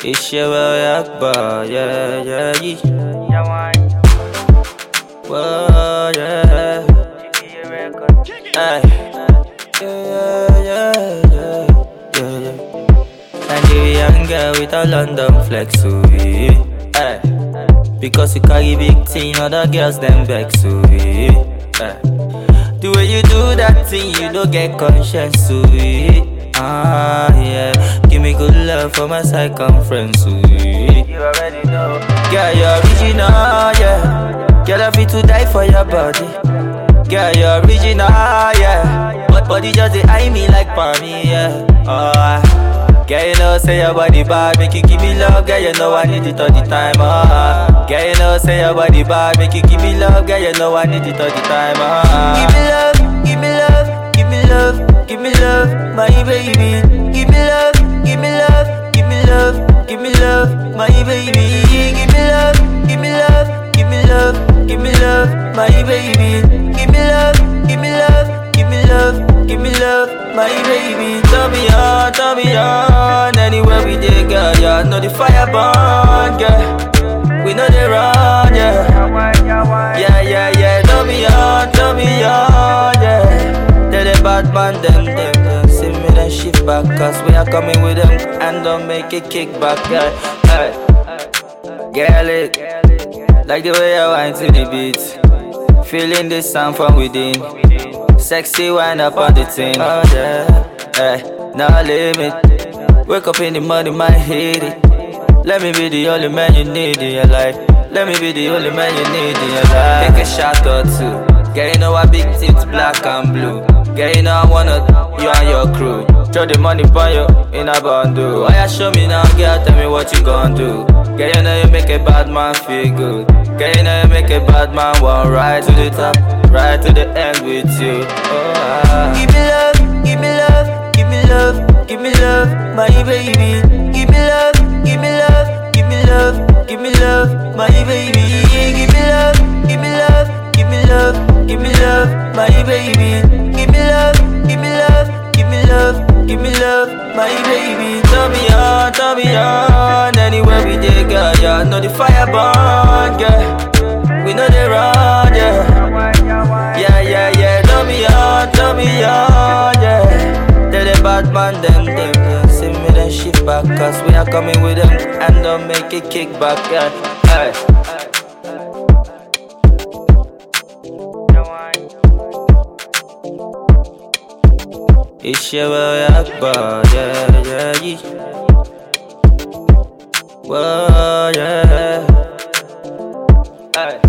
Ishewe Akbar, yeah, yeah, yeah. Yawan, Whoa, yeah. GPA record. Ay. Yeah, yeah, yeah, yeah, yeah. Nigerian girl with a London flex, so yeah. Ay. Because you carry big thing, other girls them vex, so yeah. Ay. The way you do that thing, you don't get conscience, so yeah. Ah, yeah. Give me good love for my circumference, so yeah. You already know. Girl, you're original, yeah. Girl, I feel to die for your body. Girl, you're original, yeah. But body just they eye me like me, yeah. Oh, girl, you know say your body bad, make you give me love, girl. You know I need it all the time, oh. Girl, you know say your body bad, make you give me love, girl. You know I need it all the time, oh. Give me love, give me love, give me love, give me love, my baby. Give me love, give me love, give me love, give me love, my baby. Give me love, give me love, give me love, give me love, my baby. Give me love, give me love, give me love, give me love, my baby. Turn me on, turn me on. Anywhere we dey, girl, yeah, know the fire burn, girl. We know they run, yeah. Yawan, yawan. Yeah, yeah, yeah, turn me on, turn me on, yeah. Tell the bad man them, them, them, see me then shift back, cause we are coming with them, and don't make it kick back, yeah. Hey, girl, it, like the way I whine to the beat, feeling the sound from within, sexy wind up on the thing, oh yeah, hey, no limit, wake up in the morning, might hit it. Let me be the only man you need in your life. Let me be the only man you need in your life. Take a shot or two. Girl, you know I big tits, black and blue. Girl, you know I wanna you and your crew. Throw the money for you in a bundle. Why you show me now, girl? Tell me what you gon' do. Girl, you know you make a bad man feel good. Girl, you know you make a bad man want right to the top, right to the end with you. Oh, ah. Give me love, give me love, give me love, give me love, my baby. Give me love, give me love, give me love, give me love, my baby. Give me love, give me love, give me love, give me love, my baby. Give me love, give me love, give me love, give me love, my baby. Turn me on, turn me on. Anywhere we dey, girl, yeah, know the fire burn, girl. We know they run, yeah. Yawan, yawan. Yeah, yeah, yeah, turn me on, turn me on, yeah. Tell the bad man them, them, them, see me then shift back, cause we are coming with them, and don't make it kick back, yeah. Hey. Yawan. Ishewe Akbar, yeah, yeah, yeah. Whoa, yeah. Hey.